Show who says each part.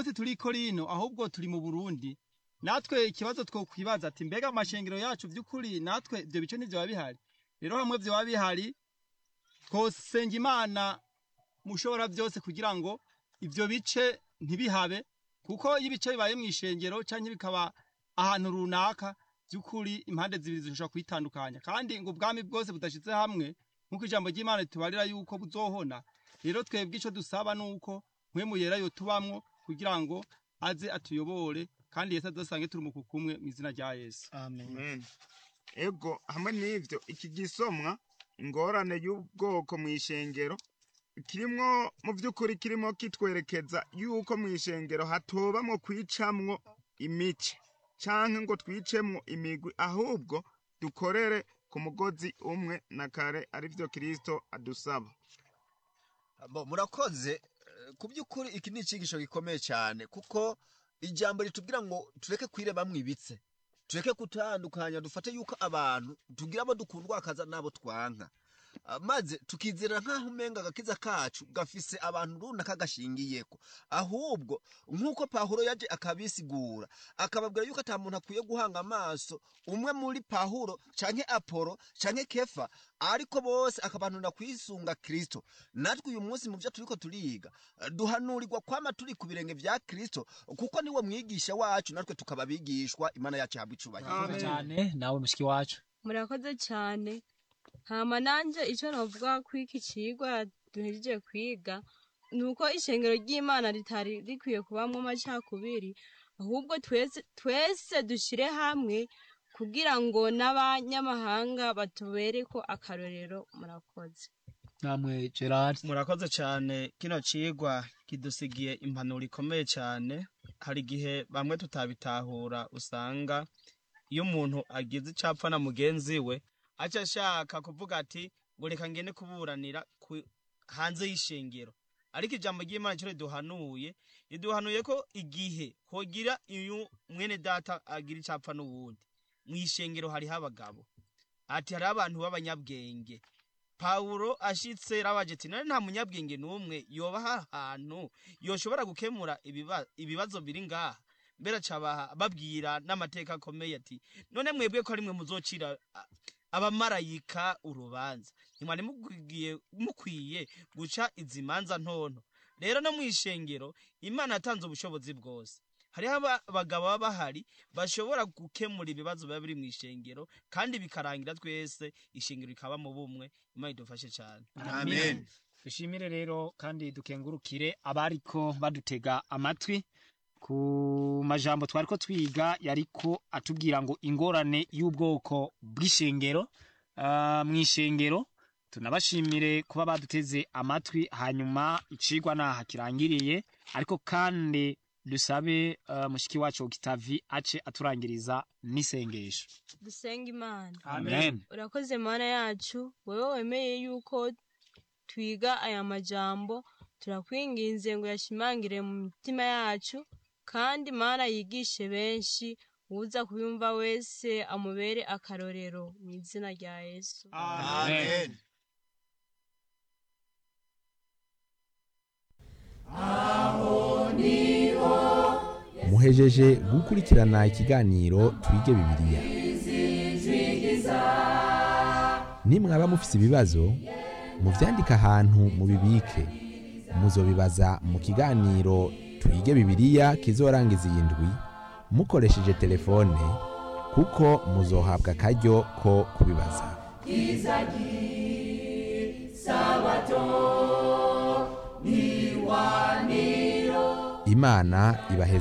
Speaker 1: munsi turi i korino ahubwo turi mu burundi natwe ikibazo twokwibaza ati mbega amashengero yacu by'ukuri natwe ibyo bice ntibyoba bihari rero hamwe byoba bihari twosenga imana mushobora byose kugira ngo ibyo bice ntibihabe kuko iyo ibice bibaye mu ishengero cyangwa bikaba ahantu runaka by'ukuri impande zibiri zishobora kwitandukanya kandi ngo ubwami bwose budashyize hamwe nk'uko ijambo ry'imana ritubarira yuko buzohona rero twebwe icyo dusaba ni uko mpwemu yera yo tubamwo kugira ngo aze atuyobore kandi yesu adusange turi umukuku kumwe mu izina rya yesu
Speaker 2: Amen. ego hamwe n'ivyo iki gisomwa ingorane y'ubwoko mu ishengero kirimwo mu by'ukuri kirimo kitwerekeza yuko mu ishengero hatobamwo kwicamwo imice canke ngo twicemwo imigwi ahubwo dukorere ku mugozi umwe na kare arivyo kristo adusaba
Speaker 3: Bo, murakoze eh, ku by'ukuri iki ni icyigisho gikomeye cyane kuko ijambo ritubwira ngo tureke kwirebamwo ibitse tureke gutandukanya dufate yuko abantu tugira abo dukundwa akaza n'abo twanka Ah, maze tukizera nk'aho umenga agakiza kacu gafise abantu runaka gashingiyeko ahubwo nk'uko pahuro yaje akabisigura akababwira yuko ata muntu akwiye guhanga amaso umwe muri pahuro canke apolo canke kefa ariko bose akabantura kwisunga kristo natwe uyu munsi mu byo turiko turiga eh, duhanurirwa kwama turi ku birenge vya kristo kuko niwe mwigisha wacu natwe tukaba abigishwa imana yacu ihabwa icubahiro
Speaker 1: Amen.
Speaker 4: cyane nawe mushiki wacu
Speaker 5: murakoze cyane hama nanje icyo navuga ko iki cigwa duhejeje kwiga ni uko ishengero ry'imana ritari rikwiye kubamwo amacakubiri ahubwo twese twese dushire hamwe kugira ngo n'abanyamahanga batubereko akarorero murakoze
Speaker 4: namwe gerard
Speaker 6: murakoze cyane kino cigwa kidusigiye impanuro ikomeye cyane hari igihe bamwe tutabitahura usanga iyo umuntu agize icapfa na mugenzi we aca ashaka kuvuga ati ngo reka ngende kuburanira ku- hanze y'ishengero ariko ijambo ry'imana cyo riduhanuye riduhanuye ko igihe hogira iyo mwene data agira icapfa n'uwundi mu ishengero hariho abagabo ati hariho abantu b'abanyabwenge pawulo ashitse rabaje ati none nta munyabwenge n'umwe yoba ahantu yoshobora gukemura ibiba- ibibazo biri ngaha mbere acabaha babwira n'amateka akomeye ati none mwebwe ko ari mwe muzocira a- abamarayika urubanza ntimwari mukwiye mukwiye guca izi manza ntonto rero no mu ishengero imana yatanze ubushobozi bwose hariho aba- abagabo baba bahari bashobora gukemura ibibazo biba biri mu ishengero kandi bikarangira twese ishengero rikaba mu bumwe imana idufashe cyane
Speaker 2: amen
Speaker 4: dushimire rero kandi dukengurukire abariko badutega amatwi ku majambo twari ko twiga yariko atubwira ngo ingorane y'ubwoko bw'ishengero ah, mu ishengero tunabashimire kuba baduteze amatwi hanyuma icigwa naha kirangiriye ariko kandi dusabe ah, mushiki wacu Octavie ace aturangiriza n'isengesho
Speaker 5: dusenga imana
Speaker 4: amen
Speaker 5: urakoze mana yacu wowe wemeye yuko twiga aya majambo turakwinginze ngo yashimangire mu mitima yacu kandi mana yigishe benshi uza kuyumva wese amubere akarorero mu izina rya yesu
Speaker 3: amen
Speaker 7: muhejeje gukurikirana ikiganiro twige bibiliya nimwaba mufise ibibazo muvyandike ahantu mubibike muzobibaza mu kiganiro twige bibiliya kizorangiza iyi ndwi mukoresheje telefone kuko muzohabwa akaryo ko kubibaza imana ibaheze